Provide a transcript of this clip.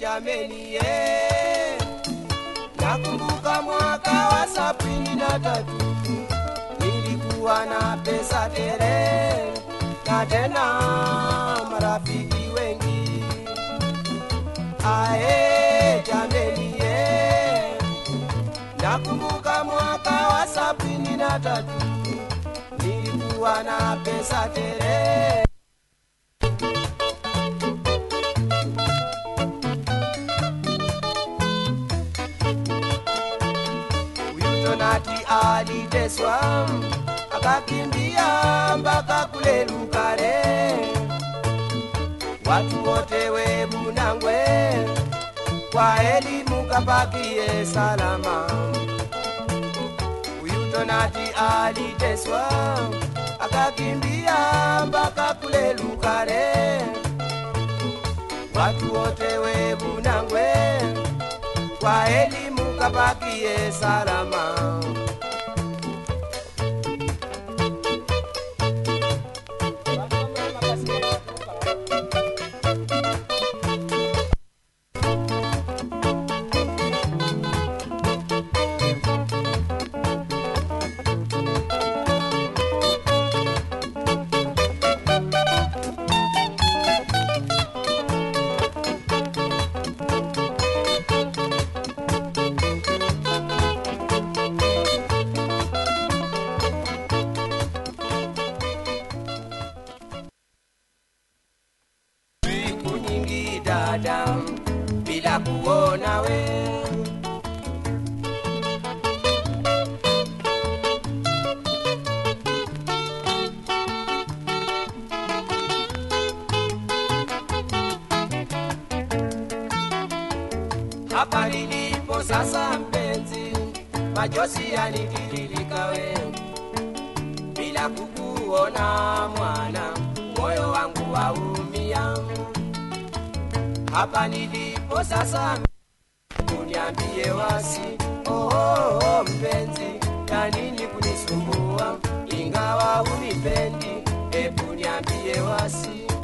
jameni ye nakumbuka mwaka wa sabini na tatu nilikuwa na pesa tele na tena marafiki wengi ae jameni ye nakumbuka mwaka wa sabini na tatu nilikuwa na pesa tele Huyu Donati aliteswa akakimbia mpaka kule Lukale, watu wote webunangwe kwa elimu kapakie salama. Huyu Donati aliteswa akakimbia mpaka kule Lukale, watu wote webunangwe kwa elimu kapakie salama. Siku nyingi dada, bila kuona we hapa nilipo sasa, mpenzi, machozi yanitiririka we, bila kukuona mwana, moyo wangu waumia. Hapa nilipo sasa, uniambie wasi, oh, oh, oh, mpenzi, ya nini kunisumbua, ingawa unipendi, hebu niambie wasi